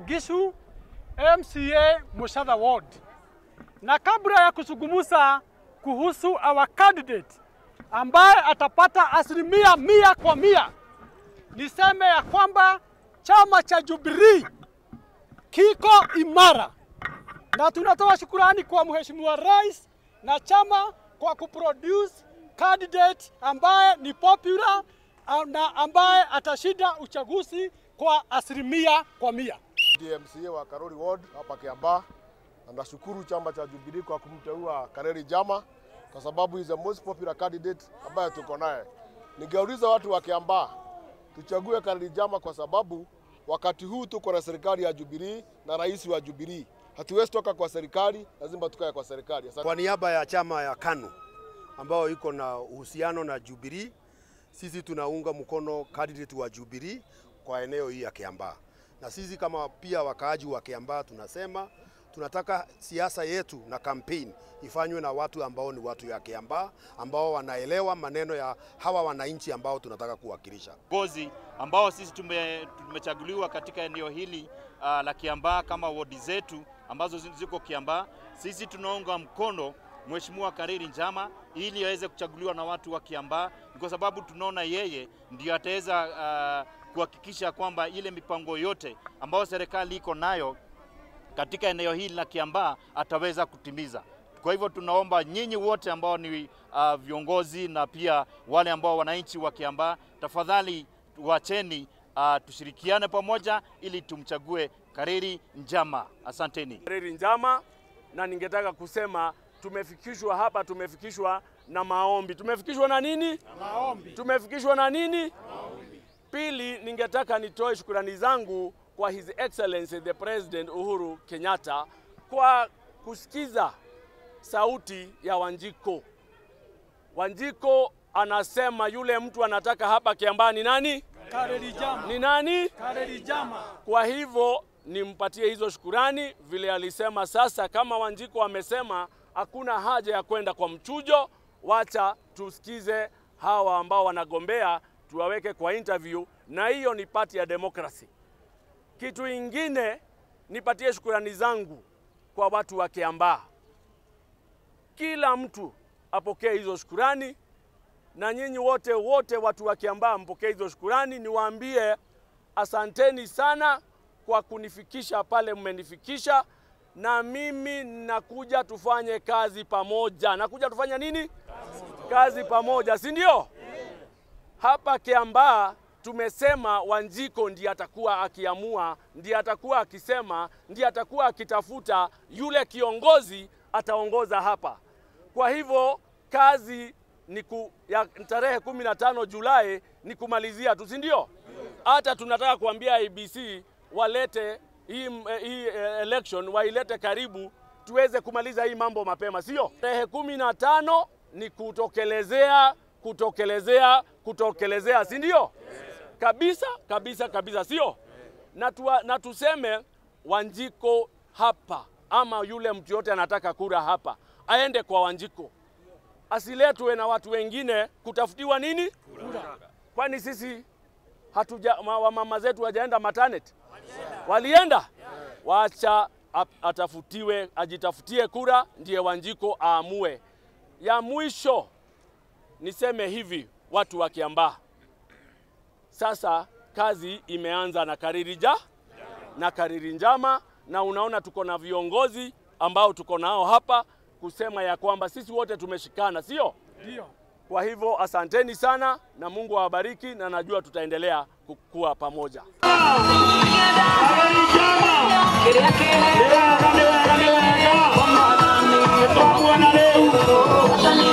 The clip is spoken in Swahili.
Gishu, MCA Mushadha Ward. Na kabla ya kuzungumza kuhusu our candidate ambaye atapata asilimia mia kwa mia, niseme ya kwamba chama cha Jubilee kiko imara, na tunatoa shukurani kwa Mheshimiwa Rais na chama kwa kuproduce candidate ambaye ni popular na ambaye atashinda uchaguzi kwa asilimia kwa mia. DMCA wa Karori Ward hapa Kiambaa, na nashukuru chama cha Jubilee kwa kumteua Kareri Jama kwa sababu is the most popular candidate ambaye tuko naye. Ningeuliza watu wa Kiambaa tuchague Kareri Jama kwa sababu wakati huu tuko na serikali ya Jubilee na rais wa Jubilee. Hatuwezi toka kwa serikali, lazima tukae kwa serikali. Asante. Kwa niaba ya chama ya KANU ambao iko na uhusiano na Jubilee, sisi tunaunga mkono candidate wa Jubilee kwa eneo hii ya Kiambaa, na sisi kama pia wakaaji wa Kiambaa tunasema tunataka siasa yetu na campaign ifanywe na watu ambao ni watu ya Kiambaa ambao wanaelewa maneno ya hawa wananchi ambao tunataka kuwakilisha. Viongozi ambao sisi tume, tumechaguliwa katika eneo hili uh, la Kiambaa kama wodi zetu ambazo ziko Kiambaa, sisi tunaunga mkono Mheshimiwa Kariri Njama ili aweze kuchaguliwa na watu wa Kiambaa, kwa sababu tunaona yeye ndio ataweza uh, kuhakikisha kwamba ile mipango yote ambayo serikali iko nayo katika eneo hili la Kiambaa ataweza kutimiza. Kwa hivyo tunaomba nyinyi wote ambao ni uh, viongozi na pia wale ambao wananchi wa Kiambaa, tafadhali wacheni uh, tushirikiane pamoja ili tumchague Kariri Njama. Asanteni. Kareri Njama, na ningetaka kusema tumefikishwa hapa, tumefikishwa na maombi. Tumefikishwa na nini? Maombi. Tumefikishwa na nini? Maombi. Pili, ningetaka nitoe shukrani zangu kwa His Excellency the President Uhuru Kenyatta kwa kusikiza sauti ya Wanjiko. Wanjiko anasema yule mtu anataka hapa Kiambaa ni nani? Kareri Jama. Ni nani? Kareri Jama. Kwa hivyo nimpatie hizo shukurani vile alisema. Sasa kama Wanjiko amesema hakuna haja ya kwenda kwa mchujo, wacha tusikize hawa ambao wanagombea, tuwaweke kwa interview, na hiyo ni pati ya demokrasi. Kitu ingine nipatie shukurani zangu kwa watu wa Kiambaa, kila mtu apokee hizo shukurani, na nyinyi wote wote watu wa Kiambaa mpokee hizo shukurani. Niwaambie asanteni sana kwa kunifikisha pale mmenifikisha, na mimi nakuja tufanye kazi pamoja. Nakuja tufanye nini? Kazi pamoja, si ndio? Hapa Kiambaa tumesema Wanjiko ndiye atakuwa akiamua, ndiye atakuwa akisema, ndiye atakuwa akitafuta yule kiongozi ataongoza hapa. Kwa hivyo kazi ni ku, ya tarehe kumi na tano Julai ni kumalizia tu, si ndio? Hata tunataka kuambia IBC walete hii, hii election wailete karibu tuweze kumaliza hii mambo mapema, sio? Tarehe kumi na tano ni kutokelezea, kutokelezea, kutokelezea, si ndio? Kabisa kabisa kabisa, sio? Na, tuwa, na tuseme Wanjiko hapa ama yule mtu yote anataka kura hapa aende kwa Wanjiko, asiletwe na watu wengine kutafutiwa nini kura. Kwani sisi hatuja wamama zetu wajaenda maternity? Walienda, wacha atafutiwe, ajitafutie kura, ndiye Wanjiko aamue. Ya mwisho niseme hivi, watu wa Kiambaa, sasa kazi imeanza na Kariri ja na Kariri Njama, na unaona tuko na viongozi ambao tuko nao hapa kusema ya kwamba sisi wote tumeshikana, sio? Ndio. Kwa hivyo asanteni sana na Mungu awabariki, na najua tutaendelea kukua pamoja. Kĩrĩa kĩega nĩ wega nĩ wega, kwa Mwathani, twamuona rĩu.